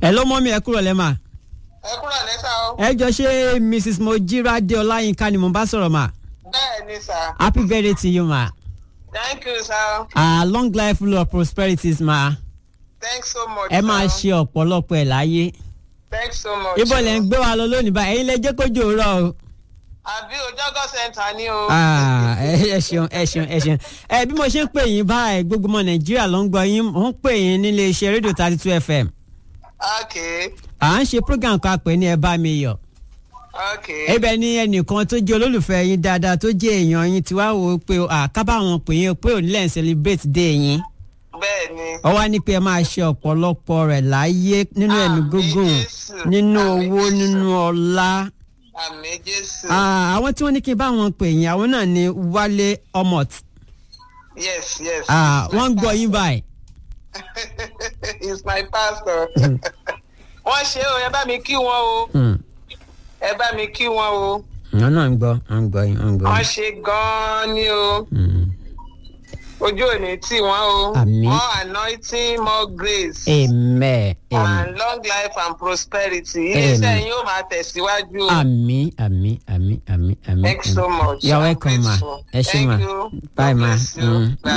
ẹ ló mọ́ mi ẹ kúrò lẹ́mà. ẹ kúrò lẹ́sà o. ẹ jọ ṣé mrs mojírádé ọláyínká ni mo bá sọ̀rọ̀ mà. bẹ́ẹ̀ ni sà. happy birthday to you ma. thank you sir. ah long life full of prosperities ma. thanks so much. ẹ máa sir. ṣe ọ̀pọ̀lọpọ̀ ẹ̀ láyé. thanks so much. ibo lẹ ń gbé wa lọ lónìí báyìí ẹ̀yin lẹ jẹ́ kójú òwúrọ̀ o. àbí ojọ́gọ́ center ni o. Ah, ẹ ẹ ṣeun ẹ ṣeun ẹ ṣeun ẹ bí mo ṣe ń pè yín báyìí gbogbo ọmọ nàìjíríà ló ń gbọ́ yín mò ń pè yín nílé iṣẹ́ rédíò thirty two fm ok à ń ṣe program kan pè ní ẹ bá mi yọ̀ ok. ibẹ̀ ni ẹnìkan tó jẹ́ olólùfẹ́ yín dáadáa tó jẹ́ èèyàn yín tí wàá wò ó pé àkábàwọn pè yín pé òní lẹ́yìn celebrate day yín bẹ́ẹ̀ ni. ó wá ní pé ẹ máa ṣe ọ̀pọ̀lọpọ̀ rẹ̀ láyé nínú ẹ̀mí Àmín gígùn Jésù, nínú àmín owó Jésù. nínú ọlá àmì jésù. Ah, àwọn tí wọ́n ní kí n bá wọn pè yín àwọn náà ni wálé ọmọt yes yes. Ah, He's my wọ́n ń gbọ́ yín pastor. báyìí. he's my pastor. wọ́n ṣe o ẹ bá mi kí wọn o Hmm. ẹ bá mi kí wọn o wọn náà ń gbọ́ wọn ń gbọ́ yín wọn ń gbọ́ wọ́n yín. ṣe gan-an ni o Hmm. ojú ò ní tì wọ́n o Àmín. more anointing more grace. amen amen and long life and prosperity iléeṣẹ́ yín yóò máa tẹ̀síwájú o. àmì àmì àmì àmì àmì. thanks so much. you're I'm welcome ma grateful. ẹ ṣe Thank ma you. bye God ma. bless you. Mm. Bye.